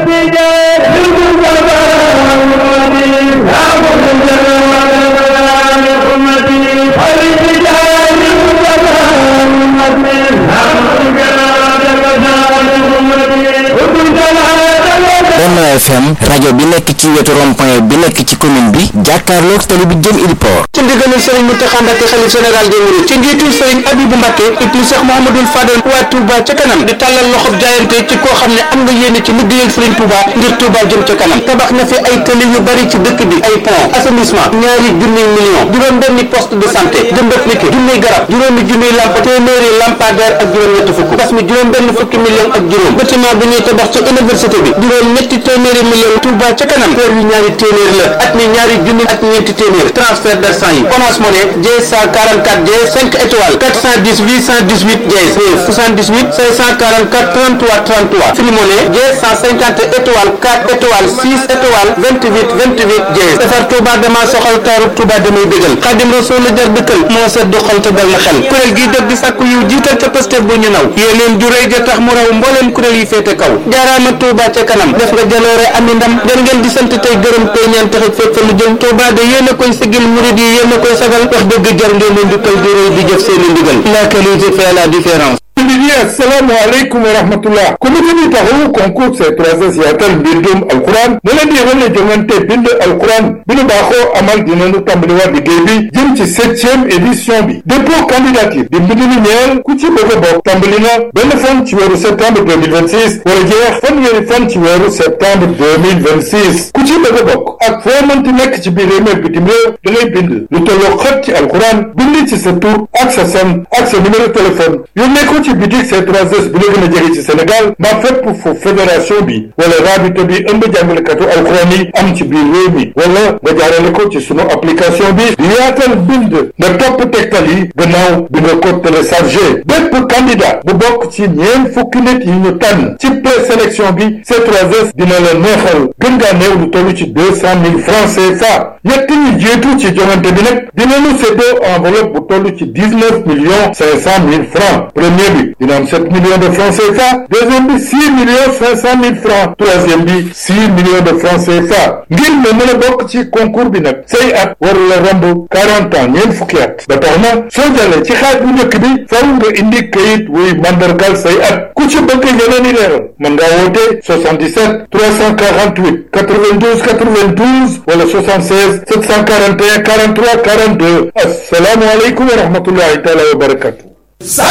Benno FM rajo bi nekk ci wetu rond-point bi nekk ci commune bi jàkkaarloog tali bi jëm Iliport ci ndigalul Serigne Mountakha Mbacké xalif général des mourides ci njiitul Serigne Abibou Mbacké ibnu Cheikh Mouhamadoul Fadel waa Touba ca kanam di tàllal loxob jaayante ci koo xam ne am nga yéene ci liggéeyal Serigne Touba ngir Touba jëm ca kanam tabax na fi ay tëli yu bari ci dëkk bi ay pont assainissement ñaari junniy million juróom benni poste de santé jëmbat niki junniy garab juróomi junniy lamp téeméeri lampadaire ak juróom ñetti fukk gas mi juróom benn fukki million ak juróom bâtiment bi ñuy tabax ca université bi juróom ñetti téeméeri million Touba ca kanam kër yu ñaari téeméer la at mi ñaari junni ak ñeenti téeméer transfert d'argent yi Orange Money Dièse 144 Dièse 5 étoiles 410 818 Dièse 78 544 33 33 Free Money Dièse 150 étoiles 4 étoiles 6 étoiles 28 28 Dièse defar Touba dama soxal taaru Touba damay bégal Xaadim Rasuul la jar dëkkal moo set du xol te dal na xel kuréel gii dëgg di sàkku yiw jiital ca Pastef bu ñu naw yéeneen ju rëy ja tax mu raw mbooleem kuréel yi féete kaw jaaraama Touba ca kanam def nga jaloore ami ndam jar ngeen di sant tey gërëm tey ñaan taxit fépp fa lu jëm Touba de yéen a koy sigil murid yi yéen a koy sagal wax dëgg jar ngeen leen di tol di rëy di jëf seen i ndigal la qualité fait la différence Bibi assalamu alaikum wa rahmatullah comité bi taxawu concours C3S yaatal mbindum alquran mu leen di yëgal ne jongante bind alquran bi nu baaxoo amal dinañu tàmbaliwaat liggéey bi jëm ci septième édition bi dépôt candidature di mbind mi ñeel ku ci bëgg a bokk tàmbali na benn fan ci weeru septembre 2026 wala jeex fanweeri fan ci weeru septembre 2026 ku ci bëgg a bokk ak foo mënti nekk ci biir réew mi bitim réew da ngay bind lu tolloo xët ci alquran bind ci sa tur ak sa sant ak sa numéro téléphone yónnee ko ci bitik C3S bi la gën a jege ci Sénégal mbaa fépp fu fédération bi wala rabita bi ëmb jàngalekatu alxuraan yi am ci biir réew mi wala nga jaarale ko ci sunu application bi di yaatal bind nga topp tegtal yi gannaaw bi nga ko téléchargé bépp candidat bu bokk ci ñeent fukki nit yi ñu tànn ci présélection bi C3S dina la neexal gën ngaa néew lu toll ci deux cent mille francs CFA ñett ñi jiitu ci joŋante bi nag dinañu séddoo enveloppe bu toll ci dix neuf millions cinq cent mille francs premier bi dina am sept millions de francs CFA deuxième bi six millions cinq cent mille francs troisième bi six millions de francs CFA ngir nga mën a bokk ci concours bi nag say at waru la romb quarante ans ñeent fukki at ba tax na soo jàllee ci xaaj bu njëkk bi faw nga indi kayit wuy mandargal say at ku ci bëgg yeneen i leeral mën ngaa woote 77 348 92 92 wala 76 741 43 42 assalaamu aleykum wa rahmatullahi taala wa barakatu